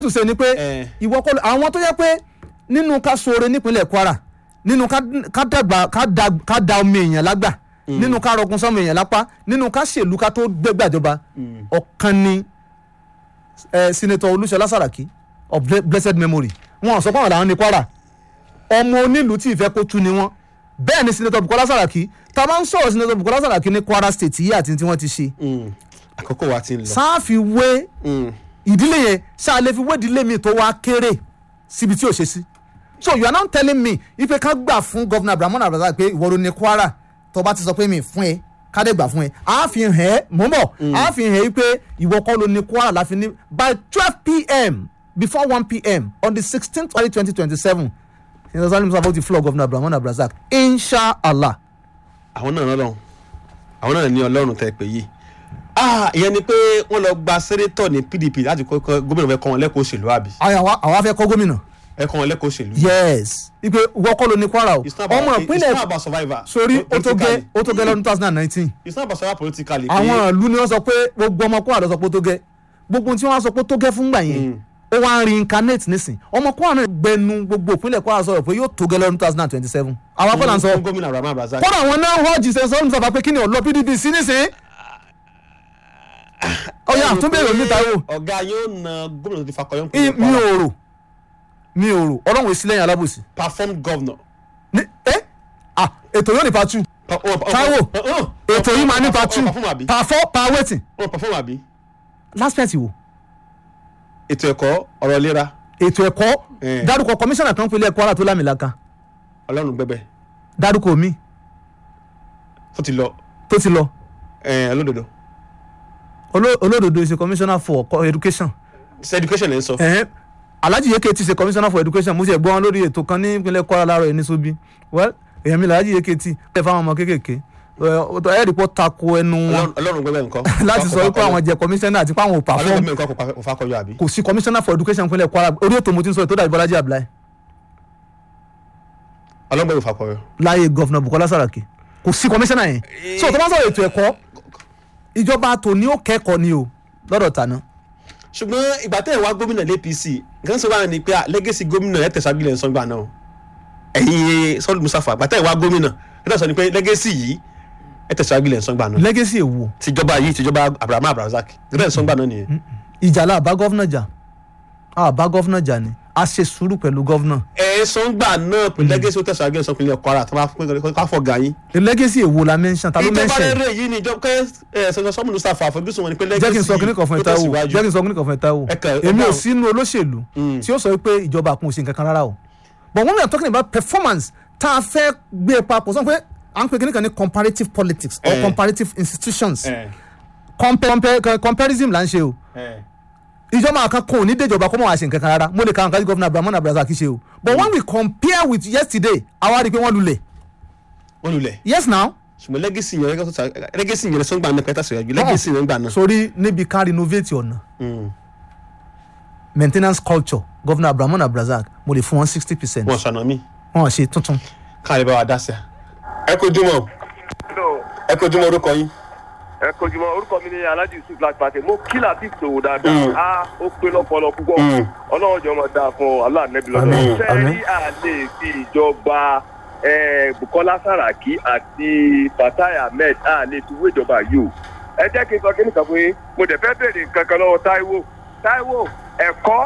tún ṣe ni pé Eh. ìwọ kọ́ ló- àwọn tó yẹ pé nínú ká ṣoore nípínlẹ̀ Kwara nínú ká ká dàgbà ká da ká da omi èèyàn lágbà nínú ká rọgùn sọmọ èèyàn lápá nínú ká ṣèlú ká tó gbẹgbàjọba ọ̀kan ni eh, senator Olúṣọlá Sàràkí of ble- blessed memory wọn sọ pé àwọn làwọn ní Kwara ọmọ onílùú tí ìfẹ́ kó tú ni wọ́n bẹ́ẹ̀ ni senator Bukola Saraki tá a bá ń sọ̀rọ̀ senator Bukola Saraki ní Kwara state yìí àti tí wọ́n ti ṣe Mm. àkókò wa ti ń lọ. sáàfi wé Mm. ìdílé yẹn ṣáàlẹ́ fi wé ìdílé mi tó wá kéré síbi tí ò ṣe sí so you are now telling me ife ká gbà fún governor Abdulrahman Abdulrasaq pé ìwọ ló ní Kwara tó bá ti sọ pé mi fún ẹ kádé gbà fún ẹ a fi hàn ẹ́ mò ń bọ̀ a fi hàn ẹ́ pé ìwọ kọ́ ló ní Kwara láfi ní by twelve pm before one pm on the sixteenth February twenty twenty seven senator Salim Musa ti floor governor Abdulrahman Abdulrasaq inshallah àwọn náà lọ́lọ́run àwọn náà ní ọlọ́run tẹ́ pé yìí ah ìyẹn ni pé wọ́n lọ gba sẹ́nétọ̀ ní PDP láti kọ́ kọ́- gómìnà fẹ́ kọ́ wọn lẹ́kọ̀ọ́ òṣèlú àbí àwa àwa fẹ́ kọ́ gómìnà ẹ kọ́ wọn lẹ́kọ̀ọ́ òṣèlú. yes ipe ìwọ kọ́ ló ní Kwara o It's not about- ọmọ it's ìpínlẹ̀ not about survivor. sórí ó tó gẹ́ Politically. ó tó gẹ́ lọ́dún two thousand and nineteen it's not about survivor politically. pé- àwọn ìlú ni wọ́n sọ pé gbogbo ọmọ Kwara ló sọ pé ó tó gẹ́ gbogbo tí wọ́n sọ pé ó tó gẹ́ fún gbà yẹn ó wá ń reincarnate nísìn ọmọ Kwara náà gbẹnu gbogbo ìpínlẹ̀ Kwara sọ̀rọ̀ pé yóò tó gẹ́ lọ́dún two thousand and twenty seven àwọn akọ́là ń sọ fún gómìnà Abdulrahman Abdulrasaq. kọ́dà àwọn náà họ́ọ̀jì ṣe sọ́run sọ̀fà pé kí ni ọ̀lọ́ PDP sí nísìn ọ̀yà Ẹ rò àtúnbẹ̀rẹ̀ pé mi ta wò ọ̀gá yóò na gómìnà tó ti fakọyọ́ I- mi ò rò mi ò rò ọlọ́run èsì lẹ́yìn alábòsí perform governor. ní ẹ́ ah ètò yóò ní pa two Táíwò, ètò yìí máa ní pa two perform àbí pa four pa wetin wọ́n perform àbí last pẹ̀tì wò ètò ẹ̀kọ́ ọ̀rọ̀ ìlera ètò ẹ̀kọ́ Eh. dárúkọ kọmíṣánná kan pínlẹ̀ Kwara tó lámìlaka ọlọ́run gbẹbẹ dárúkọ mi tó ti lọ tó ti lọ ẹ̀ olódodo Oló- olódodo ṣe commissioner for co- education ṣe education ẹ̀ ń sọ. ẹ̀hẹ́n Alhaji Yeke ti ṣe commissioner for education mo ti ẹ̀ gbọ́ wọn lórí ètò kan ní ìpínlẹ̀ Kwara láàárọ̀ ẹ̀ ní Sobi well èèyàn mi Alhaji Yeke ti ẹ̀ fáwọn ọmọ kéékèèké ẹ̀ rí pọ́ tako ẹnu wọn Ọlọ́run- ọlọ́run gbẹbẹ nǹkan. láti sọ wípé àwọn jẹ commissioner àti pé àwọn ò ọlọ́run perform gbẹbẹ nǹkan kò pa- kò fakọyọ àbí. kò sí commissioner for education ìpínlẹ̀ Kwara orí ètò mo ti ń sọ ètò dàbí Bọ́lájí Abdullahi ọlọ́run gbẹbẹ fakọyọ. láyé gọ́fìnà Bukola Saraki kò sí kọmíṣánná yẹn so tó bá sọ̀rọ̀ ètò ẹ̀kọ́ ìjọba tòní ó kẹ́kọ̀ọ́ ni o lọ́dọ̀ tàná ṣùgbọ́n ìgbà tẹ́ ẹ̀ wá gómìnà l'APC nǹkan sọ wá ní pé lẹ́gẹ̀sì gómìnà ẹ̀ tẹ̀síwájú lẹ̀ ń sọ́ngbà náà ẹ̀yin sọ́ọ̀lù Mustapha ìgbà tẹ́ ẹ̀ wá gómìnà ẹ̀ tẹ̀síwájú ní pé lẹ́gẹ̀sì yìí ẹ̀ tẹ̀síwájú lẹ̀ ń sọ́ngbà náà legacy èwo tìjọba yìí tìjọba Abdulrahman Abdulrasaq ẹ̀ tẹ̀síwájú sọ́ngbà náà nìyẹn. ìjà la bá gọ́fìnà jà a bá gọ́fìnà jà ni a ṣe sùúrù pẹ̀lú gọ́fìnà ẹ̀ sọ́ngbà náà pé lẹ́gẹ̀sì ó tẹ̀síwájú lẹ̀ sọ́ngbà Kwara tó bá fọ́ ga yín. legacy èwo la mention ta ló ìjọba mention rere yìí ni ìjọba ẹ̀ sọ́ngbà Mustapha àfojúsùn wọn ni pé jẹ́ kí n sọ kíní kan fún ẹ tó Táíwò tẹ̀síwájú. jẹ́ kí n sọ kíní kan fún ẹ Táíwò Ẹ kàn- ẹ èmi ò dáhùn. sínú olóṣèlú tí ó sọ pé ìjọba kún òsì nǹkan kan rárá o but when we are talking about performance tá a fẹ́ gbé papọ̀ sọ pé à ń pè kíní kan ní comparative politics or Eh. comparative institutions ẹ̀ compare compare comparison là ń ṣe o ẹ̀ ìjọba kan kò ní déjọba kó mọ̀ wá ṣe nǹkan kan rárá mo lè ka nǹkan tí gọ́fìnà Abdulrahman Abdulrasaq ṣe o but when we compare with yesterday àwa rí i pé wọ́n lulẹ̀ wọ́n lulẹ̀ yes now ṣùgbọ́n lẹ́gẹ̀sì yẹn lẹ́gẹ̀sì yẹn sọ́ngbà náà pẹ́ẹ́tà sọ̀rọ̀ lẹ́gẹ̀sì yẹn gbà náà. sórí níbi ká renovate ọ̀nà Mm. maintenance culture gọ́fìnà Abdulrahman Abdulrasaq mo lè fún wọn sixty percent wọn sọnà mí wọn ṣe tuntun. káàlẹ́ bá wa dá sí a. ẹ kojú mọ́ Hello. ẹ kojú mọ́ orúkọ yín. ẹ kojúmọ́ orúkọ mi ni alhaji yusuf láti pàṣẹ mo kí latif sòwò dáadáa Mm. a ó pé lọ́pọ̀lọ́ púpọ̀ Mm. ọlọ́run jọ mọ̀ dáa fún ọ aláàánẹ́bí Àmín, lọ́dọ̀ àmín. sẹ́rí àlè fi ìjọba eh, bukola saraki àti fatai ahmed àlè fi wé ìjọba yìí o ẹ jẹ́ kí n sọ kí nìkan fún yín mo dẹ̀ fẹ́ béèrè kankan lọ́wọ́ taiwo taiwo ẹ̀kọ́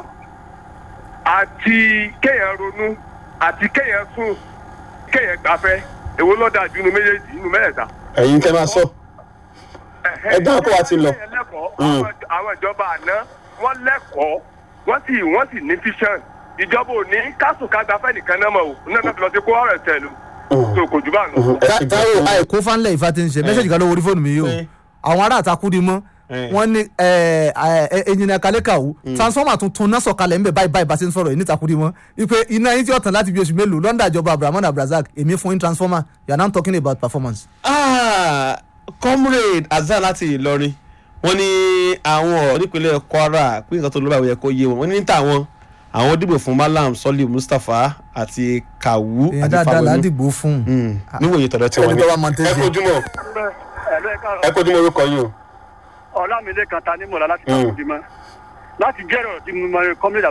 àti kéèyàn ronú àti kéèyàn sùn kéèyàn gbafẹ́ èwo ló dáa jù nínú méjèèjì nínú mẹ́rẹ̀ẹ̀ta ẹ̀yin tẹ́ máa sọ. Ẹ dáhùn kó wa ti lọ. lẹ́kọ̀ọ́ Mm. àwọn àwọn ìjọba àná wọ́n lẹ́kọ̀ọ́ wọ́n sì wọ́n sì ní fission ìjọba ò ní kásùnkágbá fẹ́ nìkan náà mọ̀ o náà náà fi lọ sí kó ọ̀rẹ́ tẹ̀lú tó kò jù bá ń lọ. ẹ ṣe Táíwò gbọ́. àìkú fanlẹ̀ ìfà ti ń ṣe mẹ́sẹ̀jì kan ló wọrí fóònù mi yìí o Eh. àwọn ará àtakú di mọ́ Eh. wọ́n ní ẹnjìnìà kalẹ́kàwù transformer tuntun náà sọ̀kalẹ̀ ńbẹ̀ báyìí báyìí bá ṣe ń sọ̀rọ̀ yìí nítakú di mọ́ ipe iná yín tí ó tàn láti bí oṣù mélòó lọ́ndà ìjọba Abdulrahman Abdulrasaq èmi fún yín transformer you are now talking about performance. Ah, comrade azar láti Ìlọrin wọ́n ní àwọn nípínlẹ̀ Kwara pé nǹkan tó ló bá yẹ kó yé wọn wọ́n ní ní tàwọn àwọn dìbò fún Malam Sọ́lì Mustapha àti Kawu èèyàn àti dáadáa là á Fáwẹnú dìgbò fún un. Mm, níwòye tọ̀dọ̀ tí wọ́n ẹni ní. tó bá mọ tẹ́ ẹ ṣe. kojú mọ́ ẹ kojú mọ́ orúkọ yín o. ọlámídé kan ta ní mọ̀lá láti Mm. tàkùn dìmọ́ láti jẹ́rọ̀ tí mo máa kọ́mílẹ̀